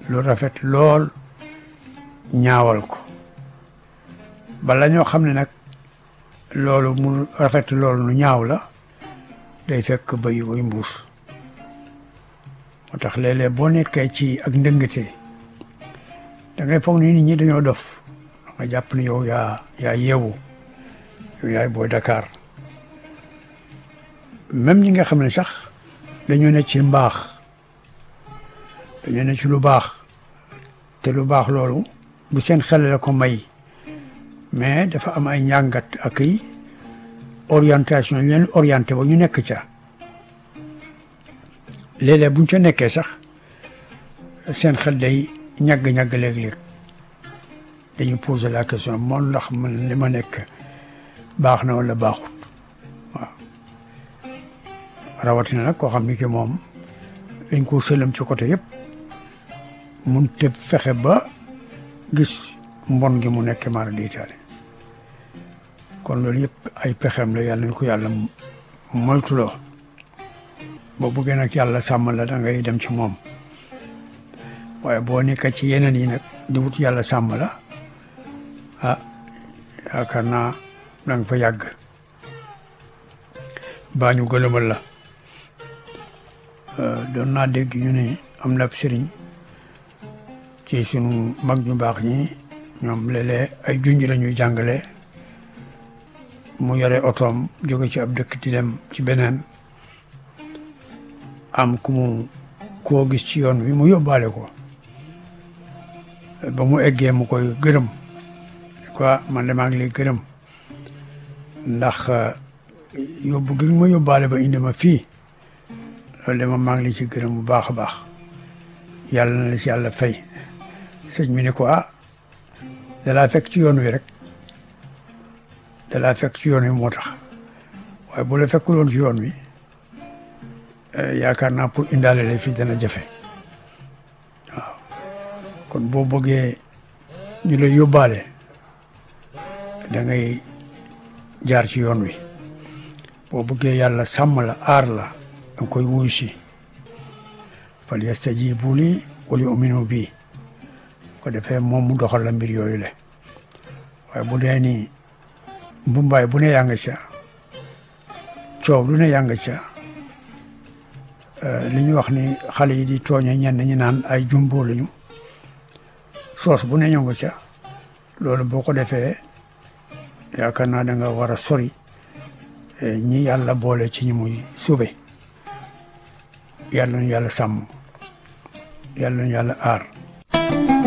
lu rafet lool ñaawal ko bala ñoo xam ne nag loolu mu rafet loolu nu ñaaw la day fekk bëy way mbuus moo tax léeg-léeg boo nekkee ci ak ndëngate da ngay foog ni nit ñi dañoo dof da nga jàpp ne yow yaa yaa yeewu yow yaay booy Dakar même ñi nga xam ne sax dañoo ne ci mbaax dañoo ne ci lu baax te lu baax loolu bu seen xel la ko may mais dafa am ay njàngat ak i orientation ñu leen orienté ba ñu nekk ca léeg-léeg buñ ca nekkee sax seen xel day ñagg-ñagg léeg-léeg dañu poser la question moom ndax man li ma nekk baax na wala baaxut waaw rawatina nag koo xam ni ki moom dañ ko sëlam ci côté yëpp mun te fexe ba gis mbon gi mu nekk maara diitaale kon loolu yëpp ay pexeem la yàlla nañ ko yàlla moytuloo boo bëggee nag yàlla sàmm la da ngay dem ci moom waaye boo nekk ci yeneen yi nag di wut yàlla sàmm la ah yaakaar naa da nga fa yàgg baa ñu gëlëmal la doon naa dégg ñu ne am na ab sëriñ ci sunu mag ñu baax ñi ñoom léeg-léeg ay junj la ñuy jàngale mu yore otoom jóge ci ab dëkk di dem ci beneen am ku mu koo gis ci yoon wi mu yóbbaale ko ba mu eggee mu koy gërëm quoi man de maa ngi lay gërëm ndax yóbbu gi ma yóbbaale ba indi ma fii loolu de ma maa ngi lay ci gërëm bu baax a baax yàlla na la ci yàlla fay sëñ mi ne ko ah dalaa fekk ci yoon wi rek dalaa fekk ci yoon wi moo tax waaye bu la fekkuloon ci yoon wi yaakaar naa pour indaale la fii dana jafe waaw kon boo bëggee ñu lay yóbbaale da ngay jaar ci yoon wi boo bëggee yàlla sàmm la aar la da nga koy wuyu si fal yastajibu li wal yu'minu bi ko defee moom mu doxal la mbir yooyu le waaye bu dee ni mbumbaay bu ne yaa nga ca coow lu ne yaa nga ca li ñu wax ni xale yi di tooñe ñenn ñi naan ay jumbo lañu soos bu ne ñoo nga ca loolu boo ko defee yaakaar naa da nga war a sori ñi yàlla boole ci ñi muy sube yàlla ñu yàlla sàmm yàlla ñu yàlla aar